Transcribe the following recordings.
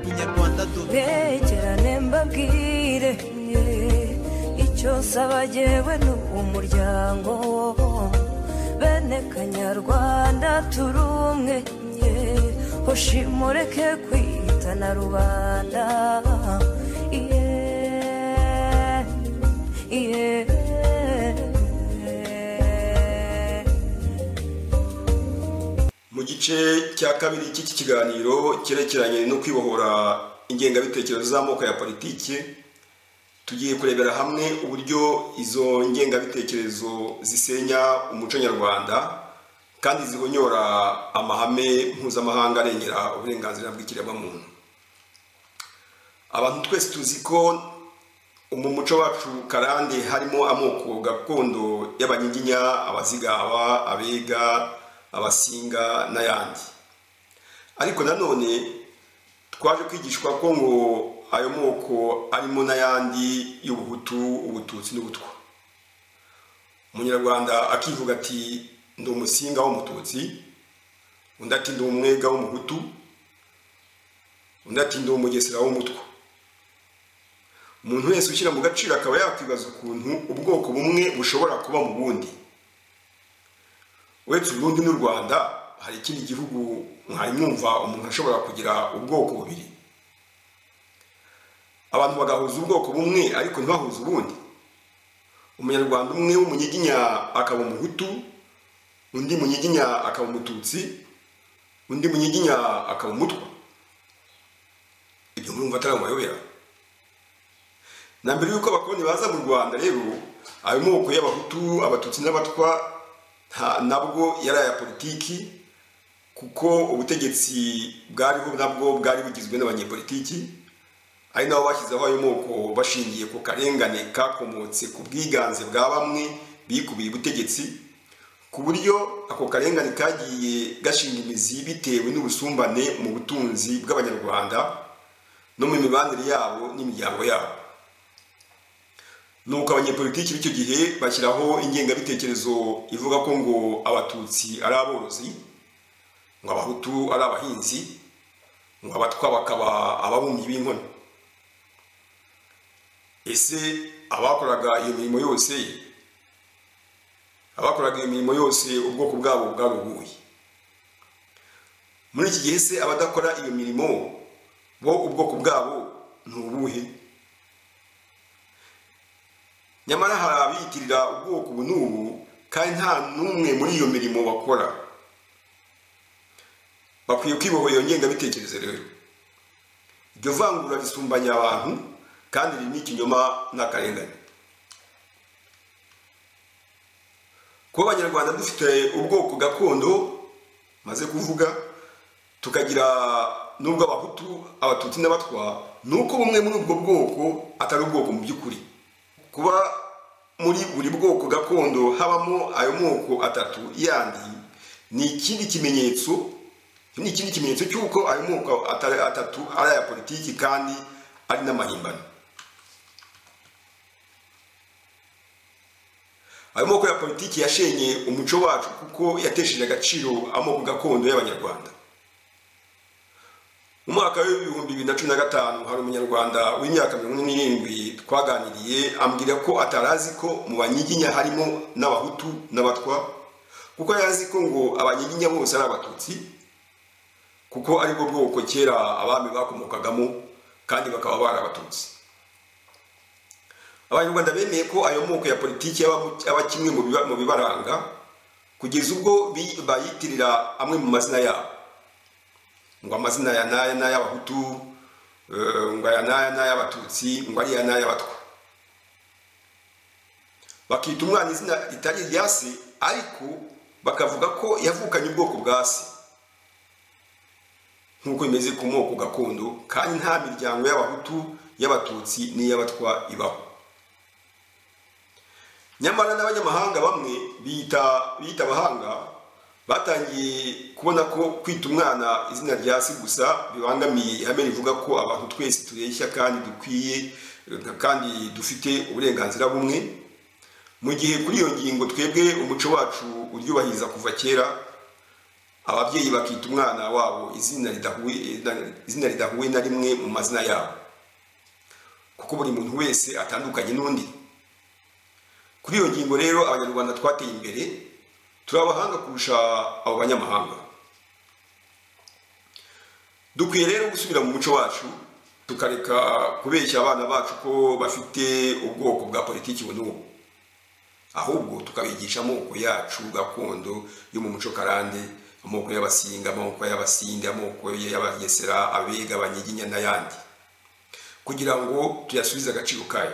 Inyarwanda du begerane mbabwire yeah. icyo nsaba jyewe ni umuryango bene kanyarwanda turi umwe yeah. hoshimureke kwitana rubanda yeah. yeah. mu gice cya kabiri cy'iki kiganiro cyerekeranye no kwibohora ingengabitekerezo z'amoko ya politiki tugiye kurebera hamwe uburyo izo ngengabitekerezo zisenya umuco nyarwanda kandi zihonyora amahame mpuzamahanga arengera uburenganzira bw'ikiremwamuntu abantu twese tuzi ko mu muco wacu karande harimo amoko gakondo y'abanyiginya abazigaba abega abasinga n'ayandi ariko nanone twaje kwigishwa ko ngo ayo moko arimo n'ayandi y'ubuhutu ubututsi n'ubutwa umunyarwanda akivuga ati ndi umusinga w'umututsi undi ati ndi umwega w'umuhutu undi ati ndi umugesera w'umutwa umuntu wese ushyira mu gaciro akaba yakwibaza ukuntu ubwoko bumwe bushobora kuba mu bundi uretse uburundi n'u rwanda hari ikindi gihugu mwari mwumva umuntu ashobora kugira ubwoko bubiri abantu bagahuza ubwoko bumwe ariko ntibahuze ubundi umunyarwanda umwe w'umunyiginya akaba umuhutu undi munyiginya akaba umututsi undi munyiginya akaba umutwa ibyo murumva atari amayobera na mbere y'uko abakoloni baza mu rwanda rero ayo moko y'abahutu abatutsi n'abatwa nabwo yari aya politiki kuko ubutegetsi bwariho nabwo bwari bugizwe n'abanyepolitiki ari nabo bashyizeho ayo moko bashingiye ku karengane kakomotse ku bwiganze bwa bamwe bikubiye ubutegetsi ku buryo ako karengane kagiye gashinga imizi bitewe n'ubusumbane mu butunzi bw'abanyarwanda no mu mibanire yabo n'imiryango yabo nuko abanyepolitiki b'icyo gihe bashyiraho ingengabitekerezo ivuga ko ngo abatutsi ari aborozi ngo abahutu ari abahinzi ngo abatwa bakaba ababumyi b'inkono ese abakoraga iyo mirimo yose abakoraga iyo mirimo yose ubwoko bwabo bwaruguye muri iki gihe se abadakora iyo mirimo bo ubwoko bwabo ni ubuhe nyamara hari abiyitirira ubwoko ubu n'ubu kandi nta n'umwe muri iyo mirimo bakora bakwiye kwibohora iyo ngengabitekerezo rero iryo vangura risumbanya abantu kandi ririmo ikinyoma n'akarengane kuba abanyarwanda dufite ubwoko gakondo maze kuvuga tukagira n'ubwo abahutu abatutsi n'abatwa ni uko bumwe muri ubwo bwoko atari ubwoko mu by'ukuri kuba muri buri bwoko gakondo habamo ayo moko atatu yandi ni ikindi kimenyetso ni ikindi kimenyetso cy'uko ayo moko atatu ari aya politiki kandi ari n'amahimbano ayo moko ya politiki yashenye umuco wacu kuko yatesheje agaciro amoko gakondo y'abanyarwanda mu mwaka w'ibihumbi bibiri na cumi na gatanu hari umunyarwanda w'imyaka mirongo ine n'irindwi twaganiriye ambwira ko atarazi ko mu banyiginya harimo n'abahutu n'abatwa kuko yari ko ngo abanyiginya bose ari abatutsi kuko aribwo bwoko kera abami bakomokagamo kandi bakaba bari abatutsi abanyarwanda bemeye ko ayo moko ya politiki aba kimwe mu bibaranga kugeza ubwo bayitirira amwe mu mazina yabo ngo amazina ya naya naya abahutu ngo aya naya naya abatutsi ngo ariya naya abatwa bakita umwana izina ritari irya se ariko bakavuga ko yavukanye ubwoko bwa se nk'uko bimeze ku moko gakondo kandi nta miryango y'abahutu y'abatutsi n'iy'abatwa ibaho nyamara n'abanyamahanga bamwe biyita abahanga batangiye kubona ko kwita umwana izina rya si gusa bibangamiye ihame rivuga ko abantu twese tureshya kandi dukwiye kandi dufite uburenganzira bumwe mu gihe kuri iyo ngingo twebwe umuco wacu uryubahiriza kuva kera ababyeyi bakita umwana wabo izina ridahuye izina ridahuye na rimwe mu mazina yabo kuko buri muntu wese atandukanye n'undi kuri iyo ngingo rero abanyarwanda twateye imbere turi abahanga kurusha abo banyamahanga dukwiye rero gusubira mu muco wacu tukareka kubeshya abana bacu ko bafite ubwoko bwa politiki ubu n'ubu ahubwo tukabigisha amoko yacu gakondo yo mu muco karande amoko y'abasinga amoko y'abasinde amoko y'abagesera abega abanyiginya n'ayandi kugira ngo tuyasubize agaciro kayo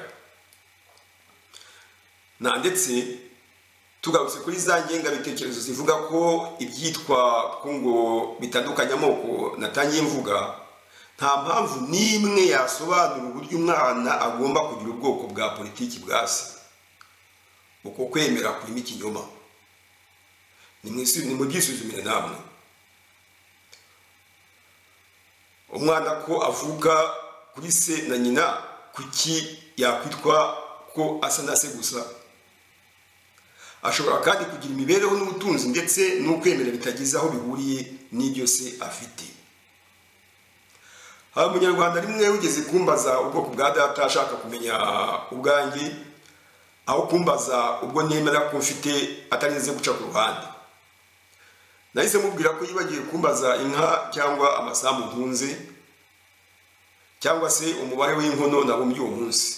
na ndetse tugarutse kuri za ngengabitekerezo zivuga ko ibyitwa ko ngo bitandukanye amoko natangiye mvuga nta mpamvu n'imwe yasobanura uburyo umwana agomba kugira ubwoko bwa politiki bwa se uko kwemera kurimo ikinyoma ni mubyisuzumire namwe umwana ko avuka kuri se na nyina kuki yakwitwa ko asa na se gusa ashobora kandi kugira imibereho n'ubutunzi ndetse n'ukwemera bitagize aho bihuriye n'ibyo se afite hari umunyarwanda rimwe wigeze kumbaza ubwoko bwa data ashaka kumenya ubwanjye aho kumbaza ubwo nemera ko mfite atarinze guca ku ruhande nahise mubwira ko yibagiwe kumbaza inka cyangwa amasambu ntunze cyangwa se umubare w'inkono nabumbye uwo munsi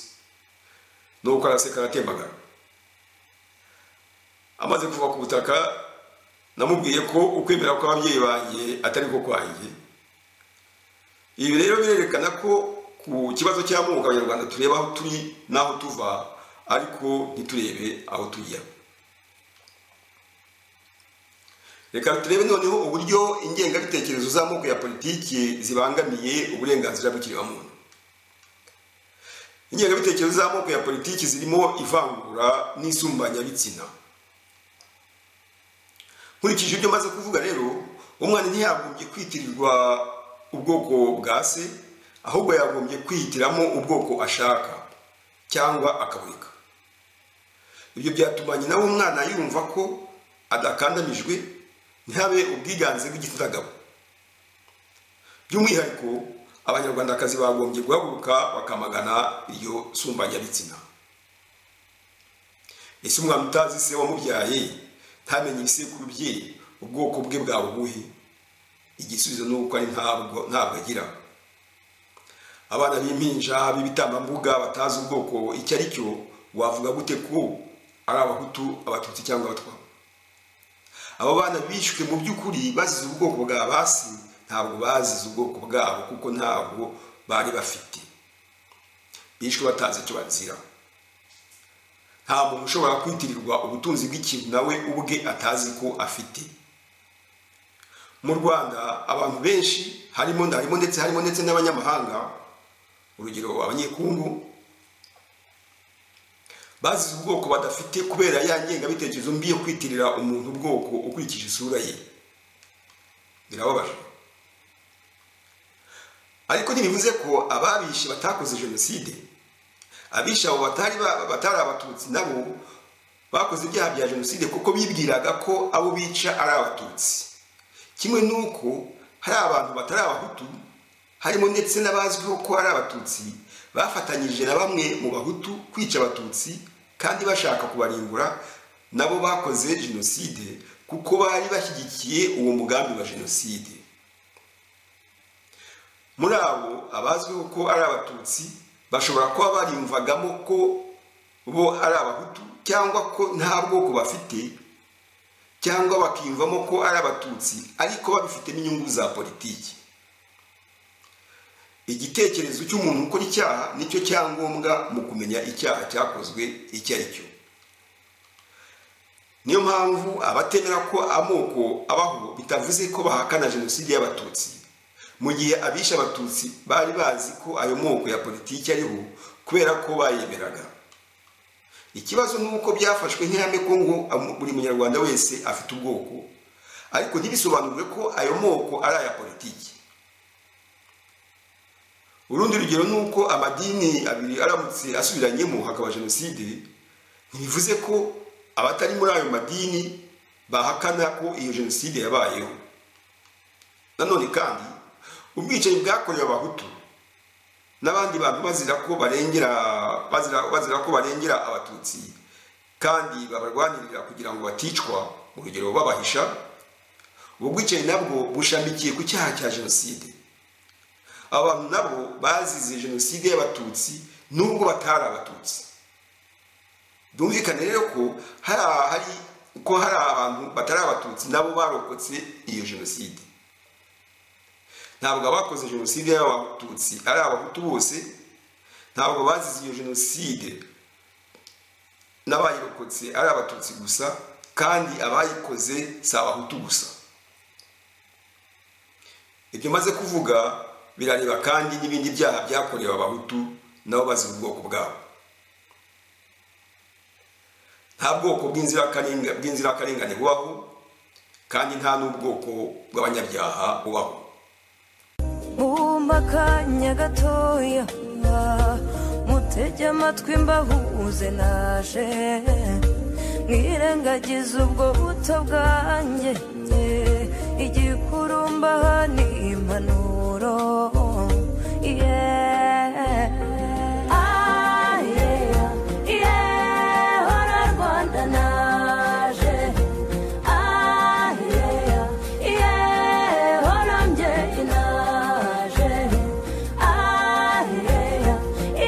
nuko araseka aratembagara amaze kuva ku butaka namubwiye ko ukwemera kw'ababyeyi banjye atari ko kwanjye ibi rero birerekana ko ku kibazo cy'amoko abanyarwanda tureba aho turi n'aho tuva ariko ntiturebe aho tujya reka turebe noneho uburyo ingengabitekerezo z'amoko ya politiki zibangamiye uburenganzira bw'ikiremwamuntu ingengabitekerezo z'amoko ya politiki zirimo ivangura n'isumbanyabitsina nkurikije ibyo maze kuvuga rero umwana ntiyagombye kwitirirwa ubwoko bwa se ahubwo yagombye kwihitiramo ubwoko ashaka cyangwa akabureka ibyo byatuma nyina w'umwana yumva ko adakandamijwe ntihabe ubwiganze bw'igitsina gabo by'umwihariko abanyarwandakazi bagombye guhaguruka bakamagana iryo sumbanyabitsina ese umwana utazi se wamubyaye ntamenye ibisekuru bye ubwoko bwe bwa buguhe igisubizo ni uko ari ntabwo ntabwo agira abana b'impinja b'ibitambambuga batazi ubwoko icyo ari cyo wavuga gute ko ari abahutu abatutsi cyangwa abatwa abo bana bishwe mu by'ukuri bazize ubwoko bwa basi ntabwo bazize ubwoko bwabo kuko ntabwo bari bafite bishwe batazi icyo bazira nta muntu ushobora kwitirirwa ubutunzi bw'ikintu nawe ubwe atazi ko afite mu rwanda abantu benshi harimo harimo ndetse harimo ndetse n'abanyamahanga urugero abanyekungu bazize ubwoko badafite kubera ya ngengabitekerezo mbi yo kwitirira umuntu ubwoko ukurikije isura ye birababaje ariko ntibivuze ko ababishe batakoze jenoside abishe abo batari batari abatutsi nabo bakoze ibyaha bya jenoside kuko bibwiraga ko abo bica ari abatutsi kimwe n'uko hari abantu batari abahutu harimo ndetse n'abazwiho ko ari abatutsi bafatanyije na bamwe mu bahutu kwica abatutsi kandi bashaka kubarimbura nabo bakoze jenoside kuko bari bashyigikiye uwo mugambi wa jenoside muri abo abazwiho ko ari abatutsi bashobora kuba barimvagamo ko bo ari abahutu cyangwa ko nta bwoko bafite cyangwa bakiyumvamo ko ari abatutsi ariko babifitemo inyungu za politiki igitekerezo cy'umuntu ukora icyaha nicyo cyangombwa mu kumenya icyaha cyakozwe icyo ari cyo niyo mpamvu abatemera ko amoko abaho bitavuze ko bahakana jenoside y'abatutsi mu gihe abishe abatutsi bari bazi ko ayo moko ya politiki ariho kubera ko bayemeraga ikibazo ni uko byafashwe nk'ihame ko ngo buri munyarwanda wese afite ubwoko ariko ntibisobanure ko ayo moko ari aya politiki urundi rugero ni uko amadini abiri aramutse asubiranyemo hakaba jenoside ntibivuze ko abatari muri ayo madini bahakana ko iyo jenoside yabayeho nanone kandi ubwicanyi bwakorewe abahutu n'abandi bantu bazira ko barengera bazira, bazira ko barengera abatutsi kandi babarwanirira kugira ngo baticwa mu rugero babahisha ubwo bwicanyi nabwo bushamikiye ku cyaha cya jenoside aba bantu nabo bazize jenoside y'abatutsi nubwo batari abatutsi byumvikane rero ko hari hari ko hari abantu batari abatutsi nabo barokotse iyo jenoside ntabwo abakoze jenoside y'abatutsi ari abahutu bose ntabwo bazize iyo jenoside n'abayirokotse ari abatutsi gusa kandi abayikoze si abahutu gusa ibyo maze kuvuga birareba kandi n'ibindi byaha byakorewe abahutu nabo bazira ubwoko bwabo nta bwoko bw'inzirakarenga- bw'inzirakarengane bubaho kandi nta n'ubwoko bw'abanyabyaha bubaho bumva akanya gatoya mutege amatwi mbahuze naje mwirengagize ubwo buto bwanjye igikurumba ni impanuro yeah. Ah, yeah. Yeah, hora Rwanda naje. Ah, yeah. Yeah, hora mbyeyi naje. Ah, yeah.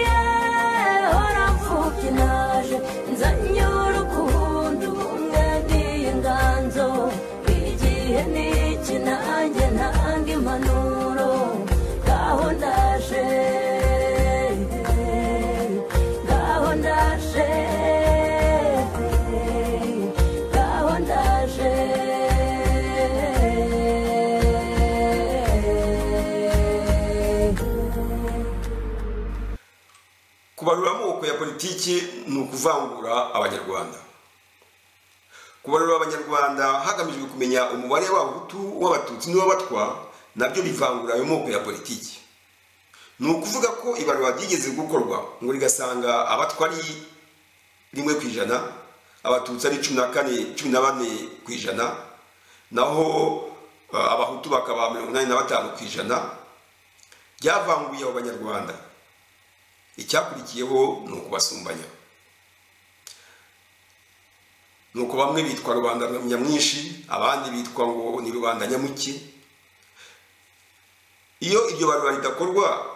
Yeah, hora mfubyi naje. Nzanye urukundo, ubumwe n'inganzo. Igihe ni iki, nanjye ntanga impanuro. Ngaho ndaje. Ngaho ndaje. Ngaho ndaje. kubarura amoko ya politiki ni ukuvangura abanyarwanda kubarura abanyarwanda hagamijwe kumenya umubare w'abahutu w'abatutsi n'uw'abatwa nabyo bivangura ayo moko ya politiki ni ukuvuga ko ibarura ryigeze gukorwa ngo rigasanga abatwa ari rimwe ku ijana abatutsi ari cumi na kane cumi na bane ku ijana naho eh, abahutu bakaba mirongo inani na batanu ku ijana ryavanguye abo banyarwanda icyakurikiyeho ni ukubasumbanya ni uko bamwe bitwa rubanda nyamwinshi abandi bitwa ngo ni rubanda nyamuke iyo iryo barura ridakorwa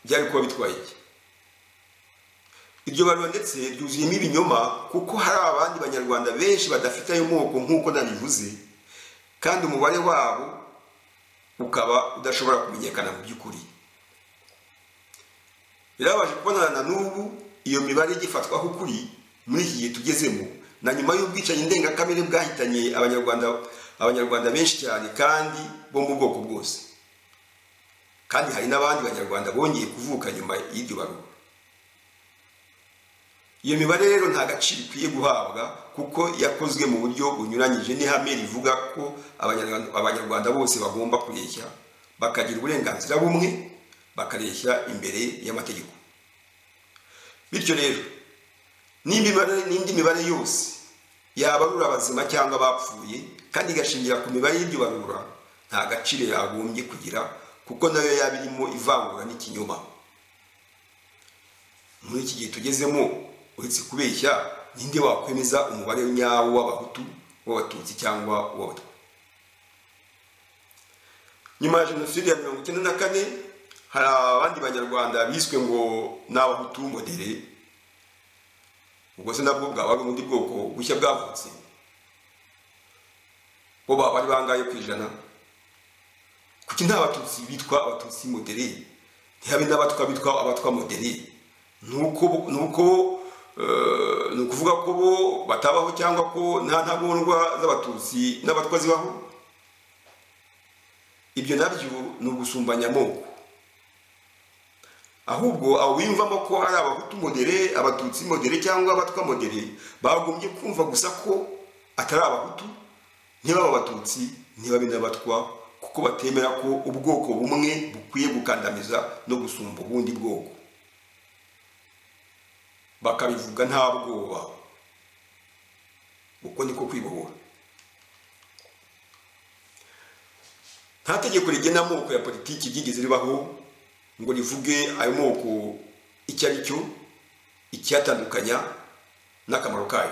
byari kuba bitwaye iki iryo barura ndetse ryuzuyemo ibinyoma kuko hari abandi banyarwanda benshi badafite ayo moko nk'uko nabivuze kandi umubare wabo ukaba udashobora kumenyekana mu by'ukuri birabaje kubonana na n'ubu iyo mibare igifatwaho ukuri muri iki gihe tugezemo na nyuma y'ubwicanyi ndengakamere bwahitanye abanyarwanda abanyarwanda benshi cyane kandi bo mu bwoko bwose kandi hari n'abandi banyarwanda bongeye kuvuka nyuma y'iryo barura iyo mibare rero nta gaciro ikwiye guhabwa kuko yakozwe mu buryo bunyuranyije n'ihame rivuga ko abanyarwanda abanyarwanda bose bagomba kureshya bakagira uburenganzira bumwe bakareshya imbere y'amategeko bityo rero n'indi mibare- n'indi mibare yose yabarura abazima cyangwa abapfuye kandi igashingira ku mibare y'iryo barura nta gaciro yagombye kugira kuko nayo yaba irimo ivangura n'ikinyoma muri iki gihe tugezemo uretse kubeshya ninde wakwemeza umubare nyawo w'abahutu w'abatutsi cyangwa w'abatwa nyuma ya jenoside ya mirongo icyenda na kane hari abandi banyarwanda biswe ngo ni abahutu modere ubwo se nabwo bwaba ari ubundi bwoko bushya bwavutse bo baba bari bangaye ku ijana kuki nta batutsi bitwa abatutsi modere ntihabe n'abatwa bitwa abatwa modere ni uko bo- ni uko eh, ni ukuvuga ko bo batabaho cyangwa ko nta ntagondwa z'abatutsi n'abatwa zibaho ibyo nabyo ni ugusumbanya amoko ahubwo abo biyumvamo ko ari abahutu modere abatutsi modere cyangwa abatwa modere bagombye kumva gusa ko atari abahutu ntibaba abatutsi ntibabe n'abatwa kuko batemera ko ubwoko bumwe bukwiye gukandamiza no gusumba ubundi bwoko bakabivuga nta bwoba uko niko kwibohora nta tegeko rigena amoko ya politiki ryigeze ribaho ngo rivuge ayo moko icyo ari cyo icyatandukanya n'akamaro kayo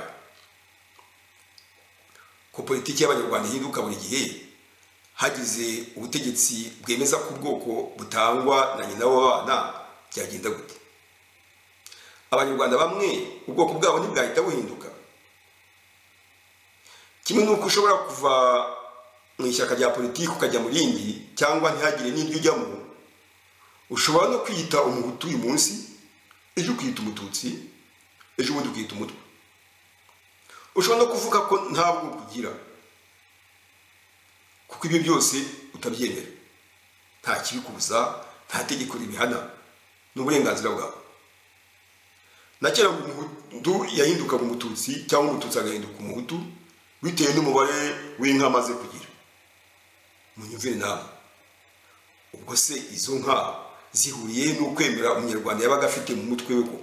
ko politiki y'abanyarwanda ihinduka buri gihe hagize ubutegetsi bwemeza ko ubwoko butangwa na nyina w'abana byagenda gute abanyarwanda bamwe ubwoko bwabo ntibwahita buhinduka kimwe n'uko ushobora kuva mu ishyaka rya politiki ukajya mu rindi cyangwa ntihagire n'iryo ujyamo ushobora no kwiyita umuhutu uyu munsi ejo ukiyita umututsi ejo bundi ukiyita umutwe ushobora no kuvuga ko nta bwoko ugira kuko ibyo byose utabyemera nta kibikubuza nta tegeko ribihana ni uburenganzira bwawe na kera ngo umuhutu yahindukaga umututsi cyangwa umututsi agahinduka umuhutu bitewe n'umubare w'inka amaze kugira munyumvire namwe ubwo se izo nka zihuriye n'ukwemera umunyarwanda yabaga afite mu mutwe we ko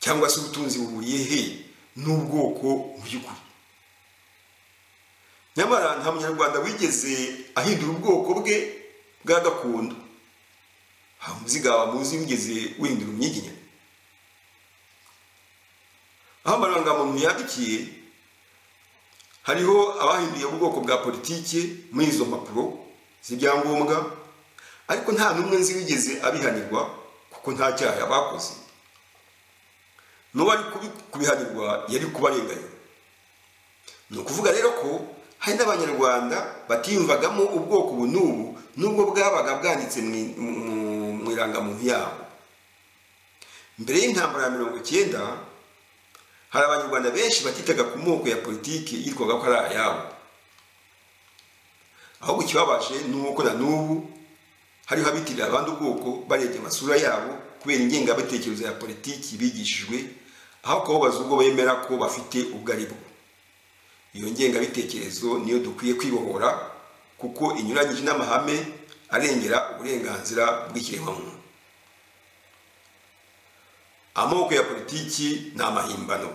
cyangwa se ubutunzi buhuriye he n'ubwoko mu by'ukuri nyamara nta munyarwanda wigeze ahindura ubwoko bwe bwa gakondo nta muzigaba muzi wigeze wihindura umwiginya aho amarangamuntu yandikiye hariho abahinduye ubwoko bwa politiki muri izo mpapuro z'ibyangombwa ariko nta n'umwe nzi wigeze abihanirwa kuko nta cyaha bakoze n'uwo ari kubi- kubihanirwa yari kubarenganya ni ukuvuga rero ko hari n'abanyarwanda batiyumvagamo ubwoko ubu n'ubu n'ubwo bwabaga bwanditse mu i- mu- mu- mu irangamuntu yabo mbere y'intambara ya mirongo icyenda hari abanyarwanda benshi batitaga ku moko ya politiki yitwaga ko ari ayabo ahubwo ikibabaje ni uko na n'ubu hariho abitirira abandi ubwoko barebye amasura yabo kubera ingengabitekerezo ya politiki bigishijwe aho kubabaza ubwo bemera ko bafite ubwo ari bwo iyo ngengabitekerezo niyo dukwiye kwibohora kuko inyuranyije n'amahame arengera uburenganzira bw'ikiremwamuntu amoko ya politiki ni amahimbano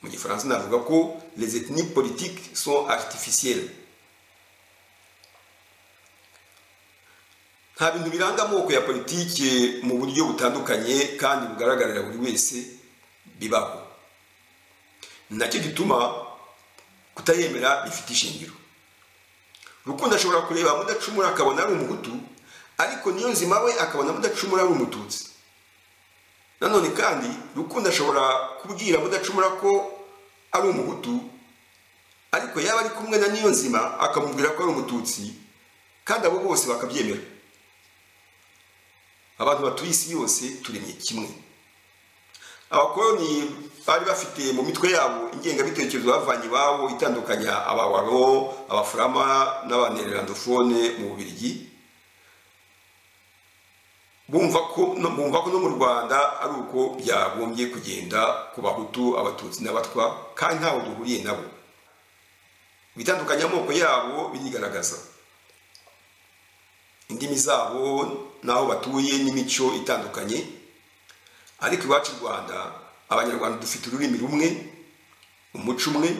mu gifaransa navuga ko les ethnies politiques sont artificielles nta bintu biranga amoko ya politiki mu buryo butandukanye kandi bugaragarira buri wese bibaho ni nacyo gituma kutayemera bifite ishingiro rukundo ashobora kureba mudacumura akabona ari umuhutu ariko niyo nzima we akabona mudacumura ari umututsi nanone kandi rukundo ashobora kubwira mudacumura ko ari umuhutu ariko yaba ari kumwe na niyo nzima akamubwira ko ari umututsi kandi abo bose bakabyemera abantu batuye isi yose turemye kimwe abakoroni bari bafite mu mitwe yabo ingengabitekerezo bavanye iwabo itandukanya abawaro abafurama n'abanererandofone mu bubirigi bumva ko no- bumva ko no mu rwanda ari uko byagombye kugenda ku bahutu abatutsi n'abatwa kandi ntaho duhuriye nabo ibitandukanya amoko yabo birigaragaza indimi zabo n'aho batuye n'imico itandukanye ariko iwacu i rwanda abanyarwanda dufite ururimi rumwe umuco umwe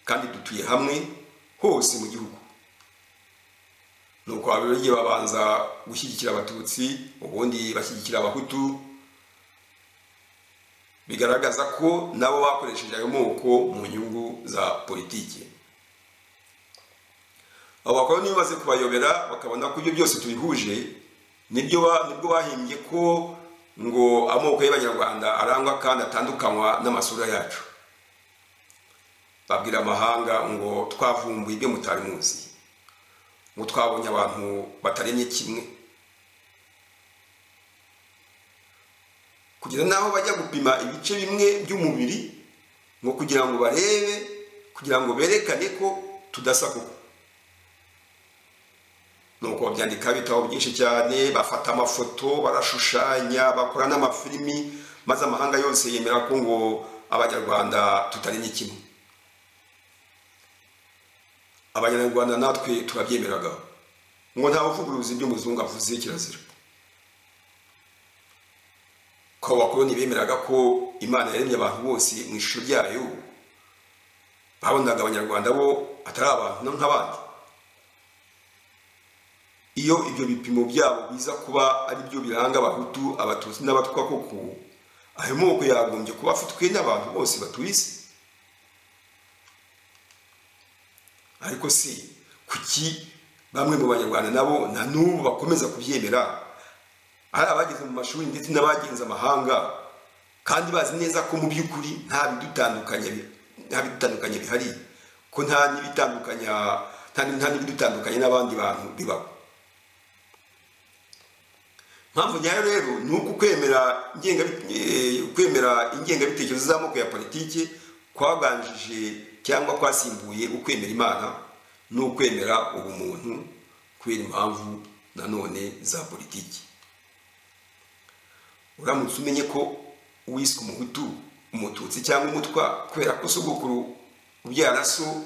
kandi dutuye hamwe hose mu gihugu nuko ababirigi babanza gushyigikira abatutsi ubundi bashyigikira abahutu bigaragaza ko nabo bakoresheje ayo moko mu nyungu za politiki abo bakora niba baze kubayobera bakabona ko ibyo byose tubihuje nibyo ba- nibwo bahimbye ko ngo amoko y'abanyarwanda arangwa kandi atandukanywa n'amasura yacu babwira amahanga ngo twavumbuye ibyo mutari muzi ngo twabonye abantu bataremye kimwe kugeza n'aho bajya gupima ibice bimwe by'umubiri ngo kugira ngo barebe kugira ngo berekane ko tudasa koko nuko babyandika ibitabo byinshi cyane bafata amafoto barashushanya bakora n'amafilimi maze amahanga yose yemera ko ngo abanyarwanda tutarenye kimwe abanyarwanda natwe turabyemeraga ngo nta buvuguruzi by'umuzungu avuze kirazira ko abakoloni bemeraga ko imana yaremye abantu bose mu ishusho ryayo babonaga abanyarwanda bo atari abantu nk'abandi iyo ibyo bipimo byabo biza kuba ari byo biranga abahutu abatutsi n'abatwa koko ayo moko yagombye kuba afitwe n'abantu bose batuye isi ariko si kuki bamwe mu banyarwanda nabo na n'ubu bakomeza kubyemera ari abageze mu mashuri ndetse n'abagenze amahanga kandi bazi neza ko mu by'ukuri nta bidutandukanya bi- nta bidutandukanya bihari ko nta n'ibitandukanya nta nta n'ibidutandukanya n'abandi bantu bibaho impamvu nyayo rero ni uko kwemera ingenga eh, kwemera ingengabitekerezo z'amoko ya politiki kwaganjije cyangwa kwasimbuye ukwemera imana n'ukwemera ubumuntu kubera impamvu nanone za politiki uramutse umenye ko uwiswe umuhutu umututsi cyangwa umutwa kubera ko sogokuru ubyara so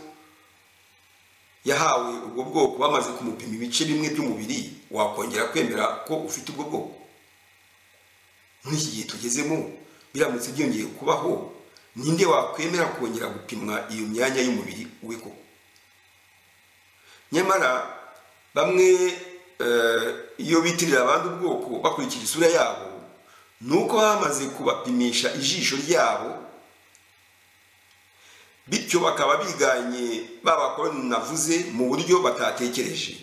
yahawe ubwo bwoko bamaze kumupima ibice bimwe by'umubiri wakongera kwemera ko ufite ubwo bwoko muri iki gihe tugezemo biramutse byongeye kubaho ninde wakwemera kongera gupimwa iyo myanya y'umubiri we koko nyamara bamwe eh, iyo bitirira abandi ubwoko bakurikira isura yabo ni uko bamaze kubapimisha ijisho ryabo bityo bakaba biganye ba bakoroni navuze mu buryo batatekereje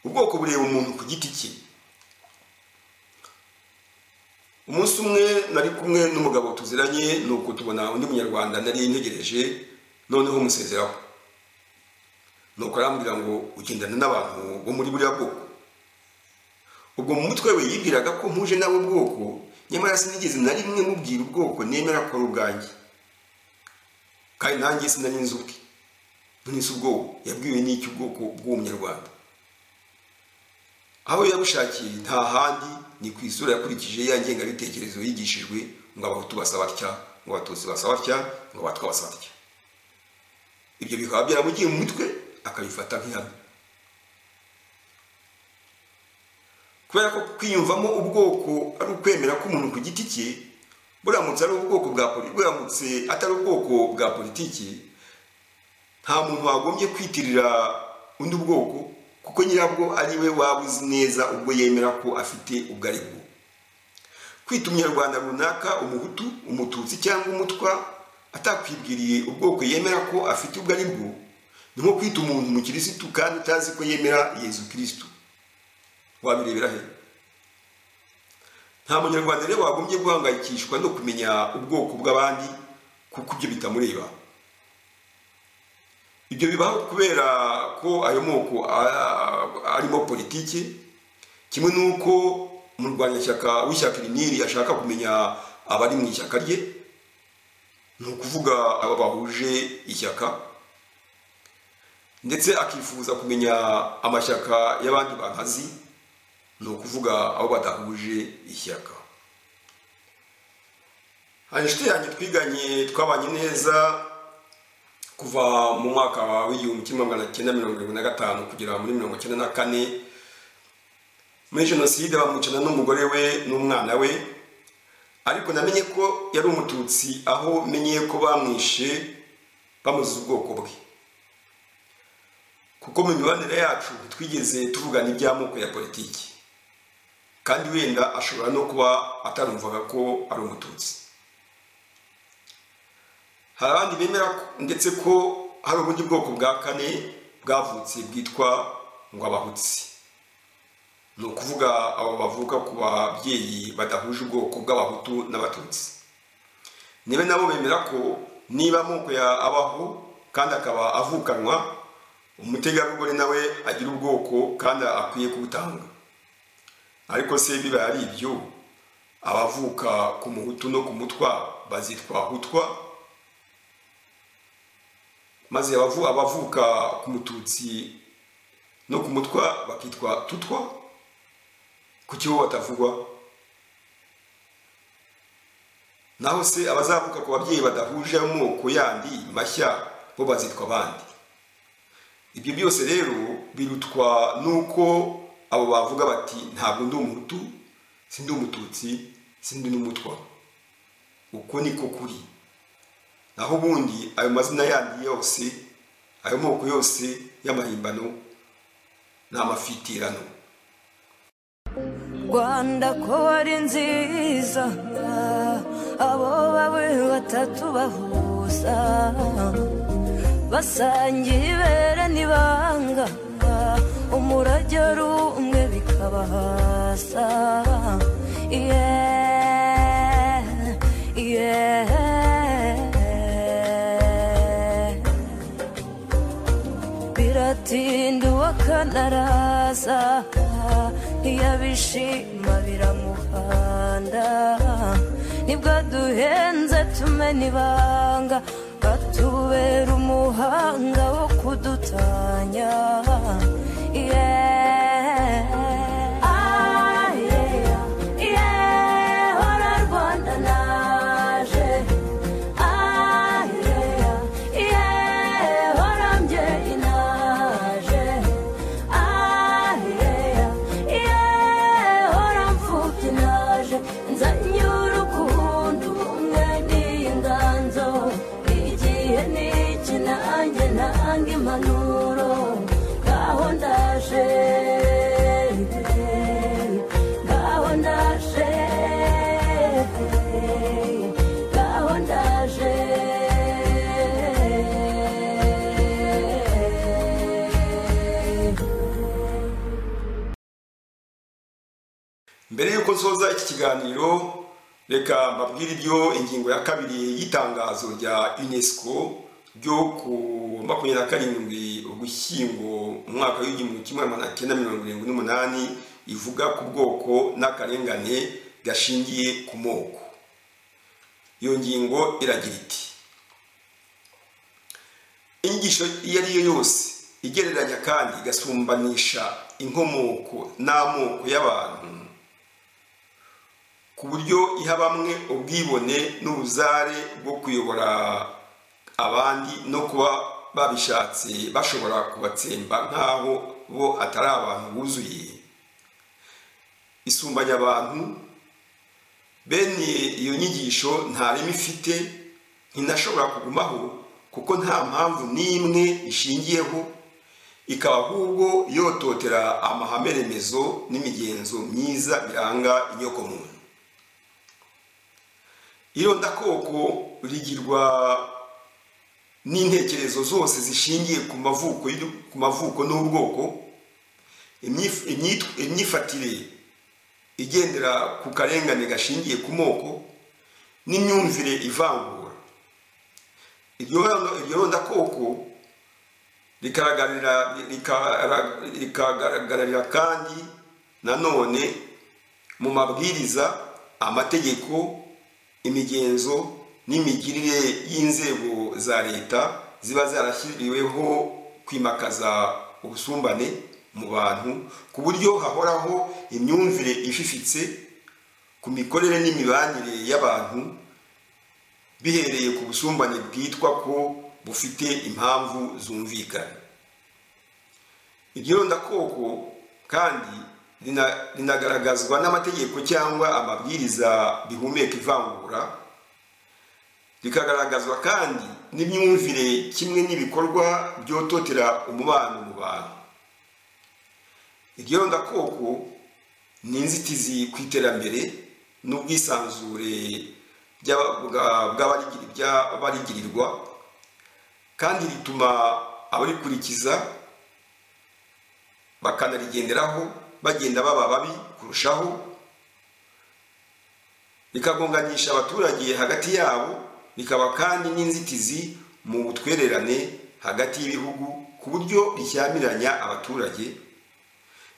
ubwoko bureba umuntu ku giti cye umunsi umwe nari kumwe n'umugabo tuziranye ni uko tubona undi munyarwanda nari ntegereje noneho musezeraho ni uko arambwira ngo ugendana n'abantu bo muri buriya bwoko ubwo mu mutwe we yibwiraga ko mpuje nawe ubwoko nyamara sinigeze na rimwe mubwira ubwoko nemera ko ari ubwanjye kandi nanjye sinari nzi ubwe ntunise ubwoko yabwiwe n'iki ubwoko bw'uwo munyarwanda aho yabushakiye nta handi ni ku isura yakurikije ya ngengabitekerezo yigishijwe ngo abahutu basa batya ngo abatutsi basa batya ngo abatwa basa batya ibyo bikaba byaramugiye mu mutwe akabifata nk'ihame kubera ko kwiyumvamo ubwoko ari ukwemera k'umuntu ku giti cye buramutse ari ubwoko bwa poli- buramutse atari ubwoko bwa politiki nta muntu wagombye kwitirira undi bwoko kuko nyirabwo ari we waba uzi neza ubwo yemera ko afite ubwo ari bwo kwita umunyarwanda runaka umuhutu umututsi cyangwa umutwa atakwibwiriye ubwoko yemera ko afite ubwo ari bwo ni nko kwita umuntu umukirisitu kandi utazi ko yemera yezu kirisitu wabirebera he nta munyarwanda rero wagombye guhangayikishwa no kumenya ubwoko bw'abandi kuko ibyo bitamureba ibyo bibaho kubera ko ayo moko a- arimo politiki kimwe n'uko umurwanyashyaka w'ishyaka riniri ashaka kumenya abari mu ishyaka rye ni ukuvuga aba bahuje ishyaka ndetse akifuza kumenya amashyaka y'abandi bankazi ni ukuvuga abo badahuje ishyaka hari inshuti yanjye twiganye twabanye neza kuva mu mwaka w'igihumbi kimwe magana cyenda mirongo irindwi na gatanu kugera muri mirongo cyenda na kane muri jenoside bamwicana n'umugore we n'umwana we ariko namenye ko yari umututsi aho menye ko bamwishe bamuziza ubwoko bwe kuko mu mibanire yacu ntitwigeze tuvugana iby'amoko ya politiki kandi wenda ashobora no kuba atarumvaga ko ari umututsi hari abandi bemera ko- ndetse ko hari ubundi bwoko bwa kane bwavutse bwitwa ngo abahutsi ni ukuvuga abo bavuka ku babyeyi badahuje ubwoko bw'abahutu n'abatutsi niba nabo bemera ko niba amoko ya abaho kandi akaba avukanwa umutegarugori nawe agira ubwoko kandi akwiye kubutanga ariko se bibaye ari ibyo abavuka ku muhutu no ku mutwa bazitwa hutwa maze abavu- abavuka ku mututsi no ku mutwa bakitwa tutwa kuki bo batavugwa naho se abazavuka ku babyeyi badahuje amoko yandi mashya bo bazitwa abandi ibyo byose rero birutwa n'uko abo bavuga bati ntabwo ndi umuhutu sindi umututsi sindi n'umutwa uko niko kuri naho ubundi ayo mazina yandi yose ayo moko yose y'amahimbano ni amafitirano rwanda ko ari nziza abo bawe batatu bahuza basangiye ibere n'ibanga umurage ari umwe bikabahasa yeah, yeah. biratinda uwakanaraza iyo abishima biramuhanda nibwo duhenze tumena ibanga batubera umuhanga wo kudutanya Yeah. Ah, yeah. Yeah, hora Rwanda naje. Ah, yeah. Yeah, hora mbyeyi naje. Ah, yeah. Yeah, hora mfubyi naje. Nzanyura ukundi ubumwe n'inganzo. Igihe ni iki nanjye nanga impanuro. Ngaho ndaje. Ngaho ndaje. Ngaho ndaje. mbere y'uko nsoza iki kiganiro reka mbabwire ibyo ingingo ya kabiri y'itangazo rya unesco ryo ku wa makumyabiri na karindwi ugushyingo mu mwaka w'igihumbi kimwe magana cyenda mirongo irindwi n'umunani ivuga ku bwoko n'akarengane gashingiye ku moko iyo ngingo iragira iti inyigisho iyo ari yo yose igereranya kandi igasumbanisha inkomoko n'amoko y'abantu ku buryo iha bamwe ubwibone n'ubuzare bwo kuyobora abandi no kuba babishatse bashobora kubatsemba nk'aho bo atari abantu buzuye isumbanya abantu bene iyo nyigisho nta reme ifite ntinashobora kugumaho kuko nta mpamvu n'imwe ishingiyeho ikaba ahubwo yototera amahame remezo n'imigenzo myiza biranga inyokomuntu irondakoko rigirwa n'intekerezo zose zishingiye ku mavuko y'u- ku mavuko n'ubwoko imyif- imyitw- imyifatire igendera ku karengane gashingiye ku moko n'imyumvire ivangura iryo rondo- iryo rondakoko rikagaragarira rikara- rikagaragarira kandi nanone mu mabwiriza amategeko imigenzo n'imigirire y'inzego za leta ziba zarashyiriweho kwimakaza ubusumbane mu bantu ku buryo hahoraho imyumvire ififitse ku mikorere n'imibanire y'abantu bihereye ku busumbane bwitwa ko bufite impamvu zumvikana iryo rondakoko kandi rina- rinagaragazwa n'amategeko cyangwa amabwiriza bihumeka ivangura rikagaragazwa kandi n'imyumvire kimwe n'ibikorwa byototera umubano mu bantu iryo rondakoko ni inzitizi ku iterambere n'ubwisanzure by'aba- bwa- bw'abarigiri- by'abarigirirwa kandi rituma abarikurikiza bakanarigenderaho bagenda baba babi kurushaho rikagonganisha abaturage hagati yabo rikaba kandi n'inzitizi mu butwererane hagati y'ibihugu ku buryo rishyamiranya abaturage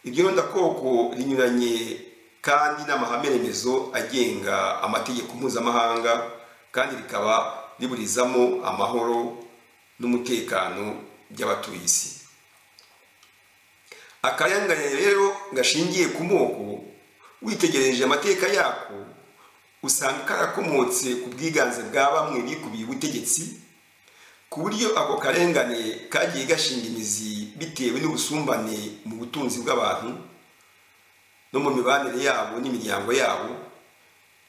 iryo rondakoko rinyuranye kandi n'amahame remezo agenga amategeko mpuzamahanga kandi rikaba riburizamo amahoro n'umutekano by'abatuye isi akarengane rero gashingiye ku moko witegereje amateka yako usanga karakomotse ku bwiganze bwa bamwe bikubiye ubutegetsi ku buryo ako karengane kagiye gashinga imizi bitewe n'ubusumbane mu butunzi bw'abantu no mu mibanire yabo n'imiryango yabo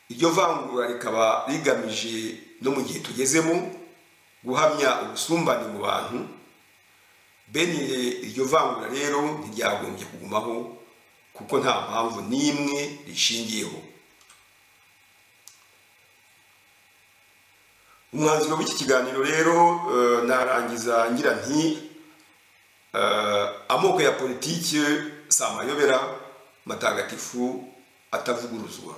iryo vangura rikaba rigamije no mu gihe tugezemo guhamya ubusumbane mu bantu bene iryo vangura rero ntiryagombye kugumaho kuko nta mpamvu n'imwe rishingiyeho umwanzuro w'iki kiganiro rero eh, narangiza ngira nti eh, amoko ya politiki si amayobera matagatifu atavuguruzwa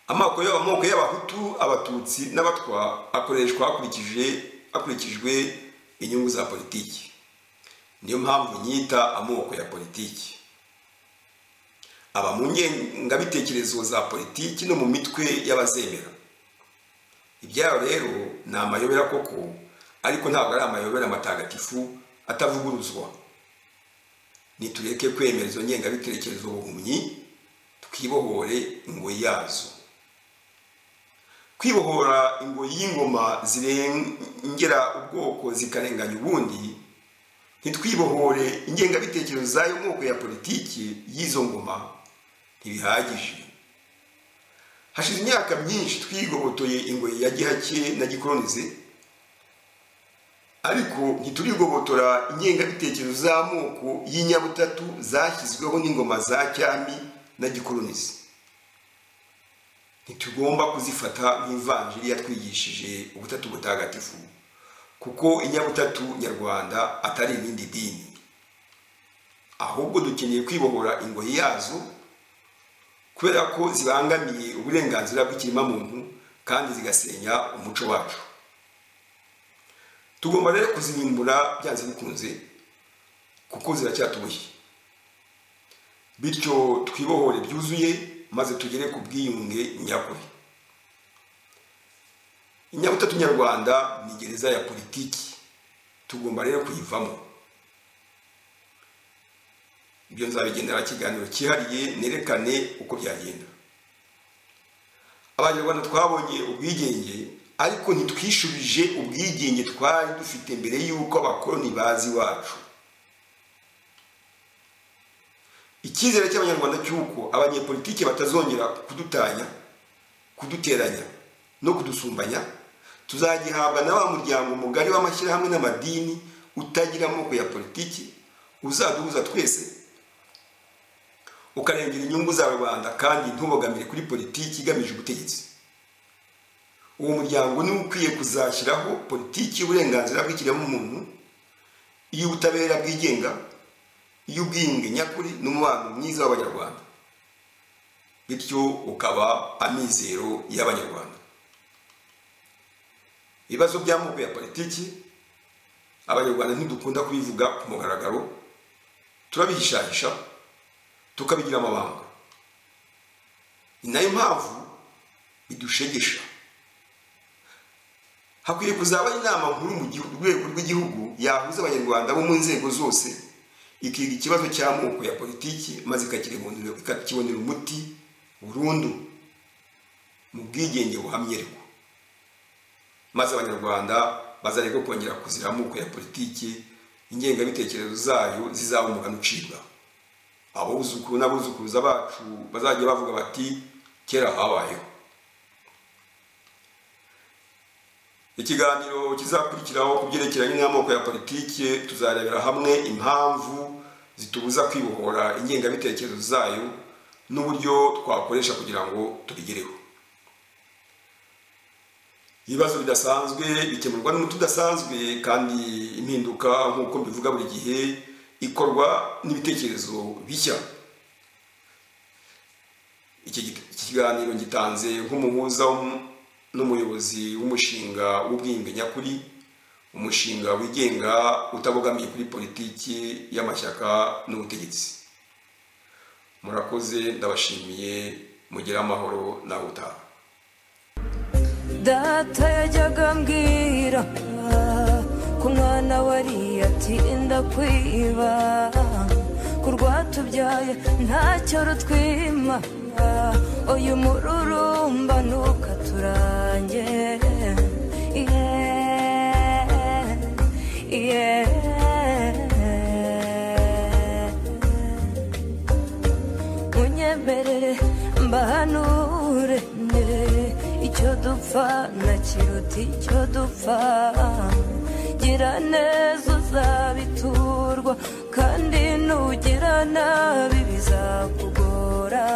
amoko y'aba- amoko y'abahutu abatutsi n'abatwa akoreshwa hakurikije hakurikijwe inyungu za politiki niyo mpamvu nyita amoko ya politiki aba mu ngengabitekerezo za politiki no mu mitwe y'abazemera ibyayo rero ni amayobera koko ariko ntabwo ari amayobera matagatifu atavuguruzwa nitureke kwemera izo ngengabitekerezo ubuhumyi twibohore ingoyi yazo kwibohora ingoyi y'ingoma zirengera ubwoko zikarenganya ubundi ntitwibohore ingengabitekerezo z'ayo moko ya politiki y'izo ngoma ntibihagije hashize imyaka myinshi twigobotoye ingoyi ya gihake na gikoronize ariko ntiturigobotora ingengabitekerezo z'amoko y'inyabutatu zashyizweho n'ingoma za cyami na gikoronize ntitugomba kuzifata nk'ivanjiri yatwigishije ubutatu butagatifu kuko inyabutatu nyarwanda atari irindi dini ahubwo dukeneye kwibohora ingoyi yazo kubera ko zibangamiye uburenganzira bw'ikiremwamuntu kandi zigasenya umuco wacu tugomba rero kuzirimbura byanze bikunze kuko ziracyatuboshye bityo twibohore byuzuye maze tugere ku bwiyunge nyakuri inyabutatu nyarwanda ni gereza ya politiki tugomba rero kuyivamo ibyo nzabigendera ikiganiro cyihariye nerekane uko byagenda abanyarwanda twabonye ubwigenge ariko ntitwishubije ubwigenge twari dufite mbere y'uko abakoloni bazi iwacu icyizere cy'abanyarwanda cy'uko abanyepolitiki batazongera kudutanya kuduteranya no kudusumbanya tuzagihabwa na wa muryango mugari w'amashyirahamwe n'amadini utagira amoko ya politiki uzaduhuza twese ukarengera inyungu za rubanda kandi ntubogamire kuri politiki igamije ubutegetsi uwo muryango niwe ukwiye kuzashyiraho politiki y'uburenganzira bw'ikiremwamuntu iy'ubutabera bwigenga iy'ubwiyunge nyakuri n'umubano mwiza w'abanyarwanda bityo ukaba amizero y'abanyarwanda ibibazo by'amoko ya politiki abanyarwanda ntidukunda kubivuga ku mugaragaro turabihishahisha tukabigira amabanga ni nayo mpamvu bidushegesha hakwiye kuzaba inama nkuru mu gihu- rwego rw'igihugu yahuza abanyarwanda bo mu nzego zose ikiga ikibazo cy'amoko ya politiki maze ikakiribonera- ikakibonera umuti burundu mu bwigenge buhamye ariko maze abanyarwanda bazareka kongera kuzira amoko ya politiki ingengabitekerezo zayo zizaba umugani ucibwa abuzukuru n'abuzukuruza bacu bazajya bavuga bati kera habayeho ikiganiro kizakurikiraho ku byerekeranye n'amoko ya politiki tuzarebera hamwe impamvu zitubuza kwibohora ingengabitekerezo zayo n'uburyo twakoresha kugira ngo tubigereho ibibazo bidasanzwe bikemurwa n'umuti udasanzwe kandi impinduka nk'uko mbivuga buri gihe ikorwa n'ibitekerezo bishya iki git- iki kiganiro gitanze nk'umuhuza w'um- n'umuyobozi w'umushinga w'ubwiyunge nyakuri umushinga wigenga utabogamiye kuri politiki y'amashyaka n'ubutegetsi murakoze ndabashimiye mugire amahoro nawe utaha data yajyaga ambwira ko umwana wariye ati ndakwiba ku rwatubyaye ntacyo rutwima uyu mururumba ntukaturange Yeah, yeah. munyemerere mbahanure nde icyo dupfa na kiruta icyo dupfa gira neza uzabiturwa kandi nugira nabi bizakugora